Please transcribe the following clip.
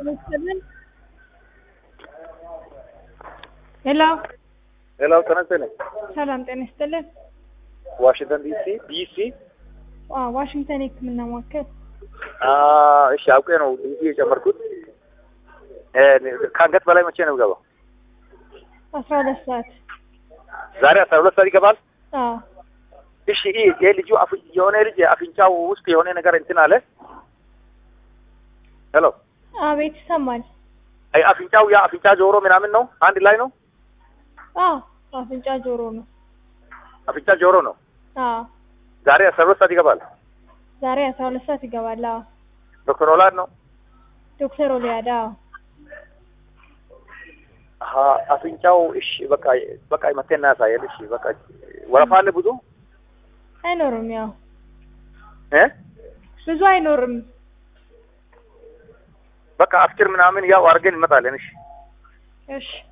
ይስጥልን። ሄሎ ሄሎ ተነስተን ሰላም ጤና ይስጥልን። ዋሽንግተን ዲሲ ዲሲ አ ዋሽንግተን የህክምና ማዕከል እሺ አውቄ ነው ዲሲ የጨመርኩት እ ከአንገት በላይ መቼ ነው ገባው አስራ ሁለት ሰዓት ዛሬ አስራ ሁለት ሰዓት ይገባል አዎ እሺ ይህ ይህ ልጁ አፍ- የሆነ ልጅ አፍንጫው ውስጥ የሆነ ነገር እንትን አለ ሄሎ አቤት ይሰማል። አይ አፍንጫው ያ አፍንጫ ጆሮ ምናምን ነው አንድ ላይ ነው አዎ አፍንጫ ጆሮ ነው። አፍንጫ ጆሮ ነው አዎ ዛሬ አስራ ሁለት ሰዓት ይገባል ዛሬ አስራ ሁለት ሰዓት ይገባል። አዎ ዶክተር ኦላድ ነው ዶክተር ኦሊያዳ አዎ አሀ አፍንጫው እሺ በቃ በቃ መቴና ያሳያል እሺ በቃ ወረፋ አለ ብዙ አይኖርም። ያው እ ብዙ አይኖርም። በቃ አፍችር ምናምን ያው አድርገን እንመጣለን እሺ እሺ